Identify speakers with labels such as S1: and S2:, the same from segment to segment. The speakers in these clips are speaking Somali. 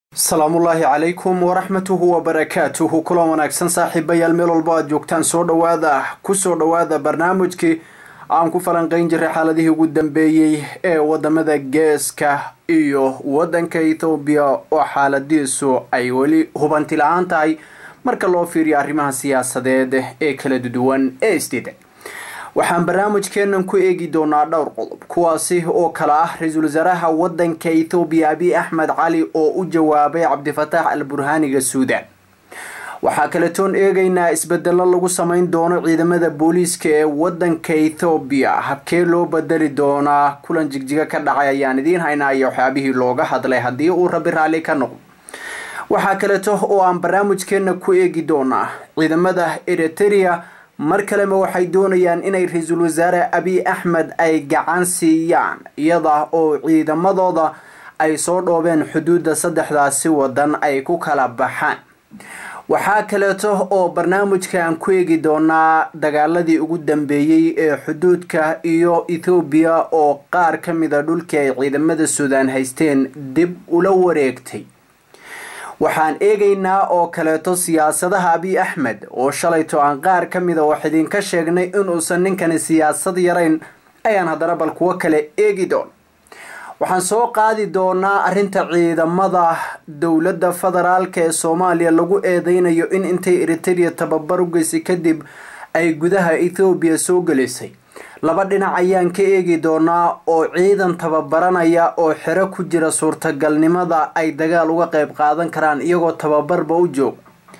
S1: asalaamullaahi calaykum waraxmatuhu wabarakaatuhu kulan wanaagsan saaxiibayaal meel walba aad joogtaan soo dhawaada kusoo dhawaada barnaamijkii aan ku falanqeyn jiray xaaladihii ugu dambeeyey ee wadamada geeska iyo wadanka ethoobiya oo xaaladiisu ay weli hubanti la-aan tahay marka loo fiiriyo arrimaha siyaasadeed ee kala duwan ee isdiiday waxaan barnaamijkeenan ku eegi doonaa dhowr qodob kuwaasi oo kale ah ra-iisul wasaaraha wadanka ethoobiya abiy axmed cali oo u jawaabay cabdifataax al burhaaniga suudaan waxaa kaletoon eegaynaa isbedelo lagu sameyn doono ciidamada booliiska ee wadanka ethoobiya habkee loo bedeli doonaa kulan jigjiga ka dhacay ayaan idiin haynaa iyo waxyaabihii looga hadlay haddii uu rabi raalli ka noqdo waxaa kaleeto oo aan barnaamijkeena ku eegi doonaa ciidamada eriteria mar kalema waxay doonayaan inay ra-iisul wasaare abiy axmed ay gacan siiyaan iyada oo ciidamadooda ay soo dhoobeen xuduudda saddexdaasi wadan ay ku kala baxaan waxaa kaleeto oo barnaamijkan ku eegi doonaa dagaaladii ugu dambeeyey ee xuduudka iyo ethoobiya oo qaar ka mida dhulkii ay ciidamada suudaan haysteen dib ula wareegtay waxaan eegaynaa oo kaleeto siyaasadaha abiy axmed oo shalayto aan qaar ka mida wax idinka sheegnay inuusan ninkani siyaasad yarayn ayaan haddana bal kuwo kale eegi doon waxaan soo qaadi doonaa arrinta ciidamada dowladda federaalka ee soomaaliya lagu eedeynayo in intay eriteria tababar u geysay kadib ay gudaha ethoobiya soo gelisay laba dhinac ayaan ka eegi doonaa oo ciidan tababaranaya oo xero ku jira suurtagalnimada ay dagaal uga qayb qaadan karaan iyagoo tababarba u joog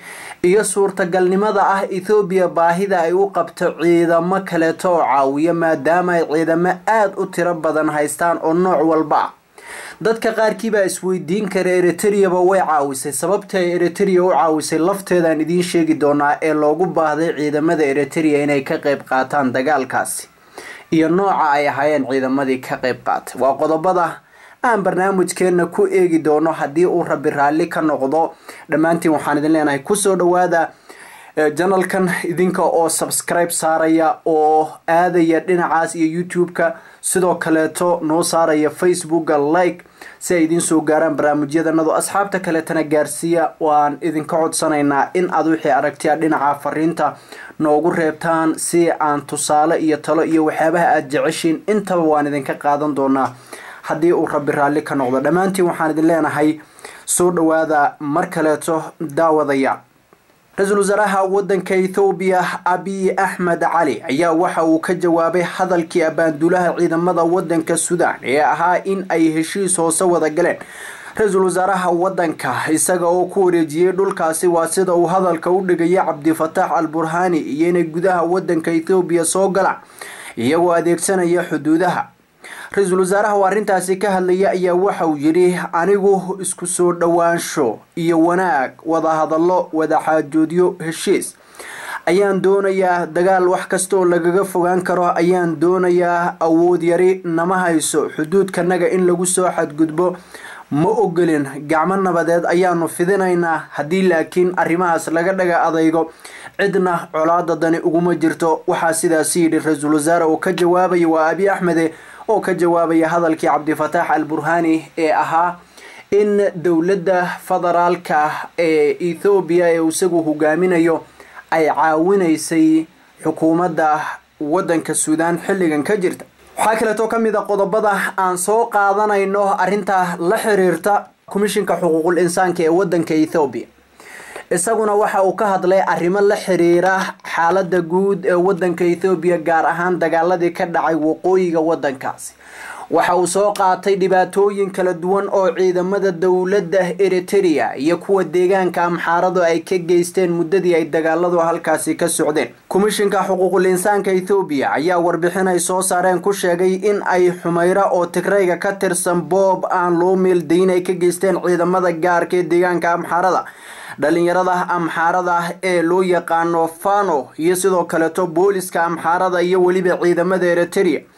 S1: iyo suurtagalnimada ah ethoobiya baahida ay u qabto ciidamo kaleeto oo caawiya maadaama ay ciidamo aada u tiro badan haystaan oo nooc walba ah dadka qaarkiibaa isweydiin kara eriteriaba way caawisay sababta ay eriteria u caawisay lafteedaan idiin sheegi doonaa ee loogu baahday ciidamada eriteria inay ka qayb qaataan dagaalkaasi iyo nooca ay ahaayeen ciidamadii ka qayb qaatay waa qodobada aan barnaamijkeena ku eegi doono haddii uu rabi raalli ka noqdo dhammaantiin waxaan idin leenahay kusoo dhawaada janalkan idinka oo subscribe saaraya oo aadaya dhinacaas iyo youtube-ka sidoo kaleeto noo saaraya facebooka like si ay idiin soo gaaraan barnaamijyadanadu asxaabta kaleetana gaarsiiya waan idinka codsanaynaa in aad wixii aragtiya dhinaca fariinta noogu reebtaan si aan tusaale iyo talo iyo waxyaabaha aada jeceshiin intaba waan idinka qaadan doonaa haddii uu rabi raalli ka noqdo dhammaantiin waxaan idin leenahay soo dhawaada mar kaleeto daawadaya ra-iisul wasaaraha wadanka ethoobiya abiy axmed cali ayaa waxa uu ka jawaabay hadalkii abaanduulaha ciidamada wadanka suudaan ee ahaa in ay heshiis hoose wada galeen ra-iisul wasaaraha wadanka isaga oo ku wareejiyey dhulkaasi waa sida uu hadalka u dhigaya cabdifataax al burhaani iyo inay gudaha wadanka ethoobiya soo galaan iyagoo adeegsanaya xuduudaha ra-iisul wasaaraha oo arrintaasi ka hadlaya ayaa waxa uu yidhi anigu isku soo dhowaansho iyo wanaag wadahadallo wadaxaajoodyo heshiis ayaan doonayaa dagaal wax kastaoo lagaga fogaan karo ayaan doonayaa awood yari nama hayso xuduudkanaga in lagu soo xadgudbo ma ogolin gacmo nabadeed ayaanu fidinaynaa haddii laakiin arrimahaas laga dhaga adaygo cidna colaada dani uguma jirto waxaa sidaasi yidhi ra-iisul wasaare oo ka jawaabaya waa abiy axmede oo ka jawaabaya hadalkii cabdifataax al burhaani ee ahaa in dowladda federaalka ee ethoobiya ee isagu hogaaminayo ay caawinaysay xukuumadda wadanka suudaan xilligan ka jirta waxaa kaleetoo ka mid a qodobada aan soo qaadanayno arrinta la xiriirta komishinka xuquuqul insaanka ee wadanka ethoobiya isaguna waxa uu ka hadlay arrimo la xiriira xaalada guud ee wadanka ethoobiya gaar ahaan dagaaladii ka dhacay waqooyiga wadankaasi waxa uu soo qaatay dhibaatooyin kala duwan oo ciidamada dowladda eriteria iyo kuwa deegaanka amxaaradu ay ka geysteen muddadii ay dagaaladu halkaasi ka socdeen komishinka xuquuqul insaanka ethoobiya ayaa warbixin ay soo saareen ku sheegay in ay xumayra oo tigrayga ka tirsan boob aan loo meeldayn ay ka geysteen ciidamada gaarka ee deegaanka amxaarada dhalinyarada amxaarada ee loo yaqaano fano iyo sidoo kaleeto booliska amxaarada iyo weliba ciidamada eriteria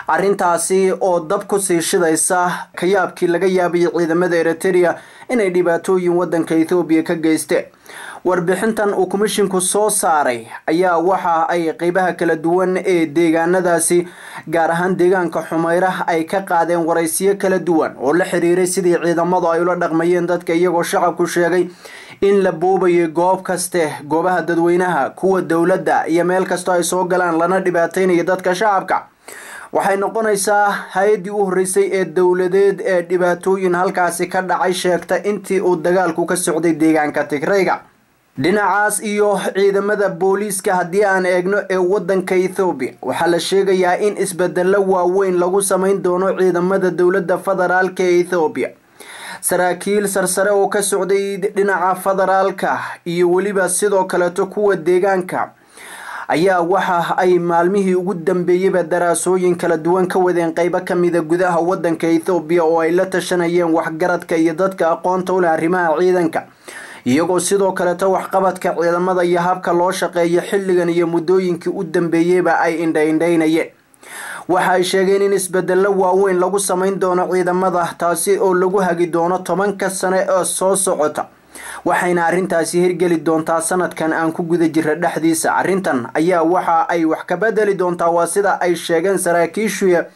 S1: arrintaasi oo dab ku sii shidaysa kayaabkii laga yaabayay ciidamada eriteria inay dhibaatooyin wadanka ethoobiya ka geysteen warbixintan uu komishinku soo saaray ayaa waxa ay qeybaha kala duwan ee deegaanadaasi gaar ahaan deegaanka xumeyra ay ka qaadeen waraysiyo kala duwan oo la xiriiray sidii ciidamadu ay ula dhaqmayeen dadka iyagoo shacabku sheegay in la boobayay goob kaste goobaha dadweynaha kuwa dowladda iyo meel kastoo ay soo galaan lana dhibaateynayo dadka shacabka waxay noqonaysaa hay-addii u horreysay ee dowladeed ee dhibaatooyin halkaasi ka dhacay sheegta intii uu dagaalku ka socday deegaanka tigrayga dhinacaas iyo ciidamada booliiska haddii aan eegno ee wadanka ethoobiya waxaa la sheegayaa in isbedelo waaweyn lagu sameyn doono ciidamada dowladda federaalka ee ethoobiya saraakiil sarsare oo ka socday dhinaca federaalka iyo weliba sidoo kaleeto kuwa deegaanka ayaa waxa ay maalmihii ugu dambeeyeyba daraasooyin kala duwan ka wadeen qeybo kamida gudaha wadanka ethoobiya oo ay la tashanayeen waxgaradka iyo dadka aqoonta u leh arrimaha ciidanka iyagoo sidoo kaleeto waxqabadka ciidamada iyo habka loo shaqeeyo xilligan iyo muddooyinkii u dambeeyeyba ay indhaindhaynayeen waxa ay sheegeen in isbedelo waaweyn lagu sameyn doono ciidamada taasi oo lagu hagi doono tobanka sane ee soo socota waxayna arrintaasi hirgeli doontaa sanadkan aan ku guda jira dhexdiisa arrintan ayaa waxa ay wax ka bedeli doontaa waa sida ay sheegeen saraakiishuya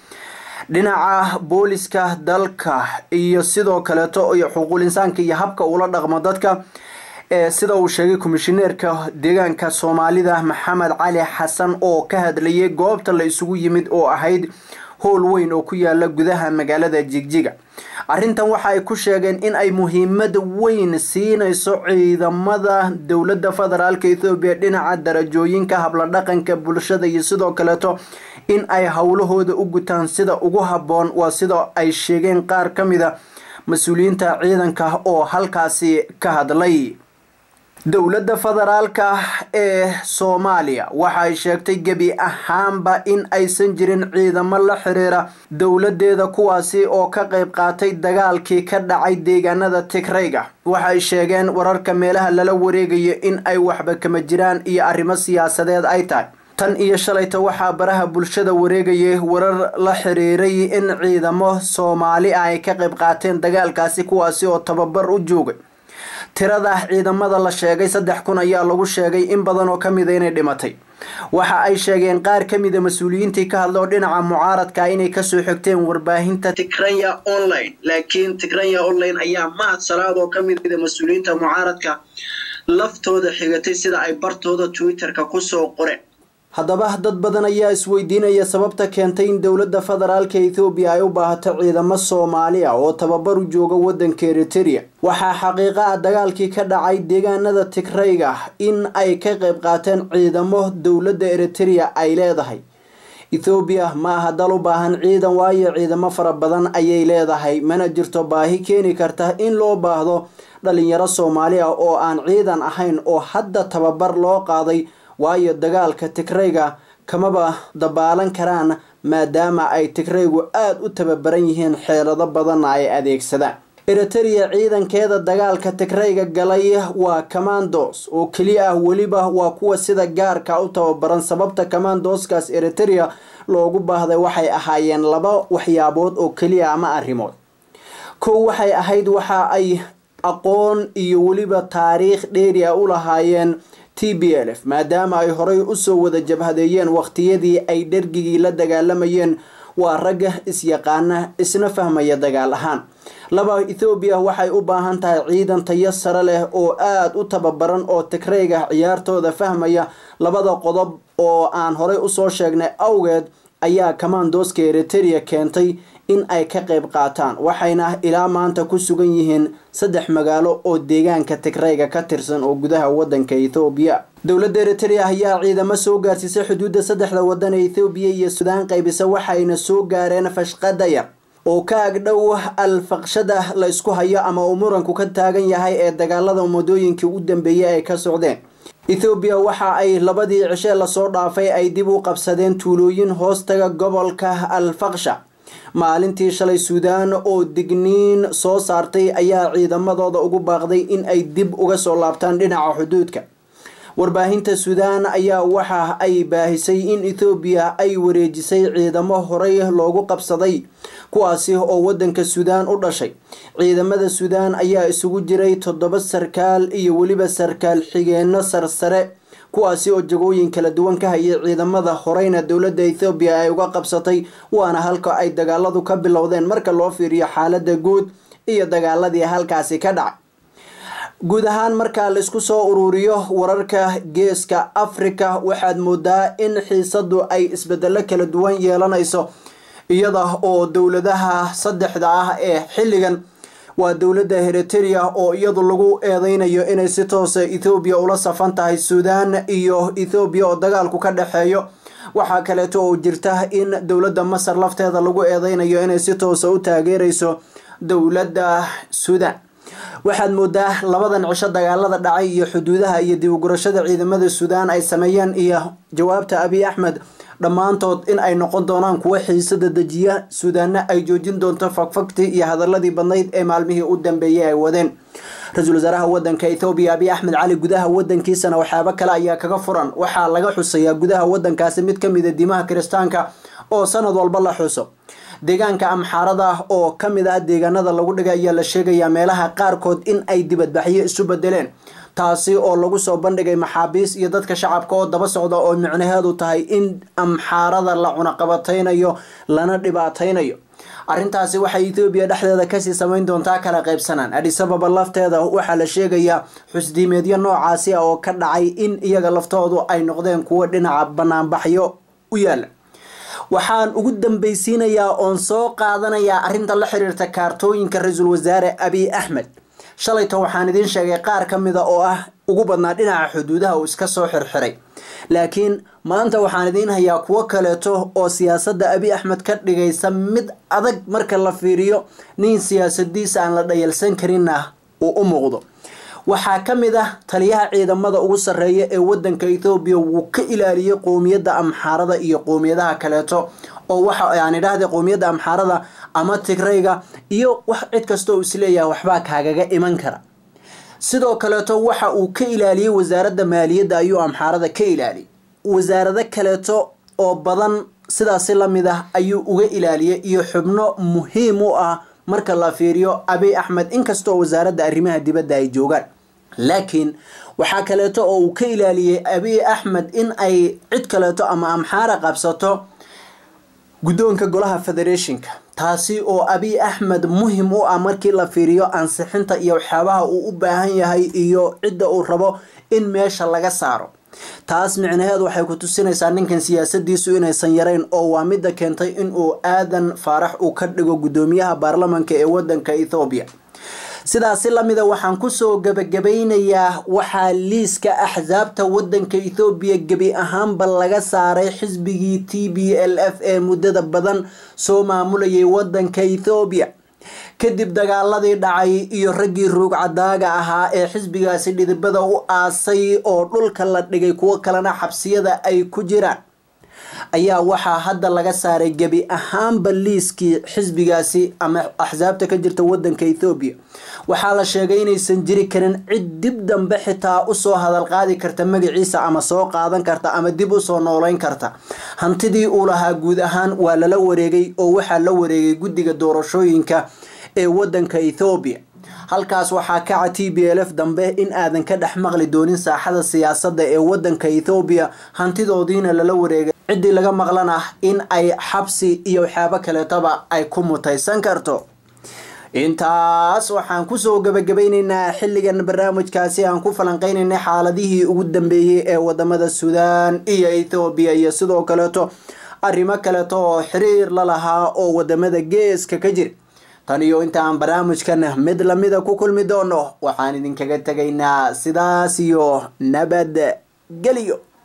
S1: dhinaca booliska dalka iyo sidoo kaleeto iyo xuquuqul insaanka iyo habka uula dhaqmo dadka sida uu sheegay komishineerka deegaanka soomaalida maxamed cali xasan oo ka hadlayay goobta la isugu yimid oo ahayd howl weyn oo ku yaala gudaha magaalada jigjiga arrintan waxa ay ku sheegeen in ay muhiimad weyn siinayso ciidamada dowladda federaalka ethoobiya dhinaca darajooyinka habladhaqanka bulshada iyo sidoo kaleeto in ay howlahooda u gutaan sida ugu habboon waa sida ay sheegeen qaar ka mida mas-uuliyiinta ciidanka oo halkaasi ka hadlay dowladda federaalka ee soomaaliya waxa ay sheegtay gebi ahaanba in aysan jirin ciidamo la xiriira dowladeeda kuwaasi oo ka qayb qaatay dagaalkii ka dhacay deegaanada tigrayga waxay sheegeen wararka meelaha lala wareegayo in ay waxba kama jiraan iyo arrimo siyaasadeed ay tahay tan iyo shalayta waxaa baraha bulshada wareegayay warar la xiriiray in ciidamo soomaali ah ay ka qayb qaateen dagaalkaasi kuwaasi oo tababar u joogay tirada ciidamada la sheegay saddex kun ayaa lagu sheegay in badan oo kamida inay dhimatay waxa ay sheegeen qaar kamida mas-uuliyiintii ka hadla oo dhinaca mucaaradka inay kasoo xigteen warbaahinta tigranya online laakiin tigranya online ayaa mahad salaad oo kamida mas-uuliyiinta mucaaradka laftooda xigatay sida ay bartooda twitterka kusoo qoreen haddaba dad badan ayaa isweydiinaya sababta keentay in dowladda federaalka ethoobiya ay u baahato ciidamo soomaali ah oo tababar u jooga wadanka eriteria waxaa xaqiiqa ah dagaalkii ka dhacay deegaanada tigrayga in ay ka qayb qaateen ciidamo dowladda eriteria ay leedahay ethoobiya ma aha dal u baahan ciidan waayo ciidamo fara badan ayay leedahay mana jirto baahi keeni karta in loo baahdo dhalinyaro soomaali ah oo aan ciidan ahayn oo hadda tababar loo qaaday waayo dagaalka tigrayga kamaba dabaalan karaan maadaama ay tigraygu aada u tababaran yihiin xeelado badanna ay adeegsadaan eriteria ciidankeeda dagaalka tigrayga galay waa commandos oo keliya ah weliba waa kuwa sida gaarka u tababaran sababta commandoskaas eriteria loogu baahday waxay ahaayeen laba waxyaabood oo keliya ama arrimood kow waxay ahayd waxa ay aqoon iyo weliba taariikh dheeri a u lahaayeen t b l f maadaama ay horay usoo wada jabhadeeyeen waqtiyadii ay dhergigii la dagaalamayeen waa ragga is-yaqaana isna fahmaya dagaal ahaan laba ethoobiya waxay u baahan tahay ciidan tayo sare leh oo aada u tababaran oo tigrayga ciyaartooda fahmaya labada qodob oo aan horay usoo sheegnay awgeed ayaa commandoska eriteria keentay in ay ka qayb qaataan waxayna ilaa maanta ku sugan yihiin saddex magaalo oo deegaanka tigrayga ka tirsan oo gudaha wadanka ethoobiya dowladda eriteria ayaa ciidamo soo gaarsiisay xuduudda saddexda wadan ee ethoobiya iyo suudaan qaybisa waxayna soo gaareen fashqada yar oo ka agdhow alfaqshada la isku hayo ama uu muranku ka taagan yahay ee dagaalada muddooyinkii u dambeeyay ay ka socdeen ethoobiya waxa ay labadii cishe lasoo dhaafay ay dib u qabsadeen tuulooyin hoostaga gobolka alfaqsha maalintii shalay suudaan oo digniin soo saartay ayaa ciidamadooda ugu baaqday in ay dib uga soo laabtaan dhinaca xuduudka warbaahinta suudaan ayaa waxa ay baahisay in ethoobiya ay wareejisay ciidamo horey loogu qabsaday kuwaasi oo wadanka suudaan u dhashay ciidamada suudaan ayaa isugu jiray toddoba sarkaal iyo weliba sarkaal xigeenno sarsare kuwaasi oo jagooyin kala duwan ka hayay ciidamada horeyna dowladda ethoobiya ay uga qabsatay waana halka ay dagaaladu ka bilowdeen marka loo fiiriyo xaalada guud iyo dagaaladii halkaasi ka dhacay guud ahaan marka laisku soo ururiyo wararka geeska africa waxaad moodaa in xiisadu ay isbedelo kala duwan yeelanayso iyada oo dowladaha saddexda ah ee xilligan waa dowladda heriteria oo iyadu lagu eedeynayo inay si toosa ethoobiya ula safan tahay suudaan iyo ethoobiya oo dagaalku ka dhexeeyo waxaa kaleeto oo jirta in dowladda masar lafteeda lagu eedeynayo inay si toosa u taageereyso dowladda suudaan waxaad moodaa labadan cisho dagaalada dhacay iyo xuduudaha iyo dib ugurashada ciidamada suudaan ay sameeyeen iyo jawaabta abiy axmed dhammaantood in ay noqon doonaan kuwo xiisada dejiya suudaanna ay joojin doonto fagfagtii iyo hadaladii badnayd ee maalmihii u dambeeyay ay wadeen ra-iisul wasaaraha wadanka ethoobiya abiy axmed cali gudaha wadankiisana waxyaabo kale ayaa kaga furan waxaa laga xusayaa gudaha wadankaasi mid ka mida diimaha kiristaanka oo sanad walba la xuso deegaanka amxaarada oo ka mid ah deegaanada lagu dhigay ayaa la sheegayaa meelaha qaarkood in ay dibadbaxyo isu bedeleen taasi oo lagu soo bandhigay maxaabiis iyo dadka shacabka oo daba socda oo micnaheedu tahay in amxaarada la cunaqabataynayo lana dhibaataynayo arrintaasi waxay ethoobiya dhexdeeda kasii samayn doontaa kala qaybsanaan adhisababa lafteeda waxaa la sheegayaa xusdiimeedyo noocaasi ah oo ka dhacay in iyaga laftoodu ay noqdeen kuwo dhinaca banaanbaxyo u yaala waxaan ugu dambeysiinayaa oon soo qaadanayaa arrinta la xiriirta kaartooyinka ra-iisul wasaare abiy axmed shalayto waxaan idiin sheegay qaar ka mida oo ah ugu badnaa dhinaca xuduudaha uu iska soo xirxiray laakiin maanta waxaan idiin hayaa kuwo kaleeto oo siyaasadda abiy axmed ka dhigaysa mid adag marka la fiiriyo nin siyaasadiisa aan la dhayalsan karinna uu u muuqdo waxaa ka mid ah taliyaha ciidamada ugu sarreeya ee wadanka ethoobiya wuu ka ilaaliyey qowmiyadda amxaarada iyo qowmiyadaha kaleeto oo waxa aan idhaahday qowmiyadda amxaarada ama tigrayga iyo wax cid kasta oo isleeyahay waxbaa kaagaga iman kara sidoo kaleeto waxa uu ka ilaaliyey wasaaradda maaliyadda ayuu amxaarada ka ilaaliyey wasaarado kaleeto oo badan sidaasi lamid ah ayuu uga ilaaliyey iyo xubno muhiim u ah marka la fiiriyo abiy axmed inkastoo wasaaradda arrimaha dibadda ay joogaan laakiin waxaa kaleeto oo uu ka ilaaliyey abiy axmed in ay cid kaleeto ama amxaara qabsato guddoonka golaha federationka taasi oo abiy axmed muhim u ah markii la fiiriyo ansixinta iyo waxyaabaha uu u baahan yahay iyo cidda uu rabo in meesha laga saaro taas micnaheedu waxay ku tusinaysaa ninkan siyaasadiisu inaysan yarayn oo waa midda keentay inuu aadan faarax uu ka dhigo guddoomiyaha baarlamanka ee wadanka ethoobiya sidaasi lamida waxaan kusoo gabagabaynayaa waxaa liiska axsaabta wadanka ethoobiya gebi ahaanba laga saaray xisbigii t b l f ee muddada badan soo maamulayay wadanka ethoobiya kadib dagaaladii dhacay iyo raggii ruugcadaaga ahaa ee xisbigaasi dhidibada u aasay oo dhulka la dhigay kuwo kalena xabsiyada ay ku jiraan ayaa waxaa hadda laga saaray gebi ahaanba liiskii xisbigaasi ama axsaabta ka jirta wadanka ethoobiya waxaa la sheegay inaysan jiri karin cid dib dambe xitaa usoo hadal qaadi karta magaciisa ama soo qaadan karta ama dib usoo nooleyn karta hantidii uu lahaa guud ahaan waa lala wareegay oo waxaa la wareegay guddiga doorashooyinka ee wadanka ethoobiya halkaas waxaa kaca t b l f dambe in aadan ka dhex maqli doonin saaxada siyaasadda ee wadanka ethoobiya hantidoodiina lala wareegay ciddii laga maqlan ah in ay xabsi iyo waxyaabo kaleetoba ay ku mutaysan karto intaas waxaan kusoo gabagabayneynaa xilligan barnaamijkaasi aan ku falanqeyneynay xaaladihii ugu dambeeyey ee wadamada suudaan iyo ethoobiya iyo sidoo kaleeto arrimo kaleeto oo xiriir la lahaa oo wadamada geeska ka jira tan iyo inta aan barnaamijkan mid lamida ku kulmi doono waxaan idinkaga tegaynaa sidaas iyo nabad geliyo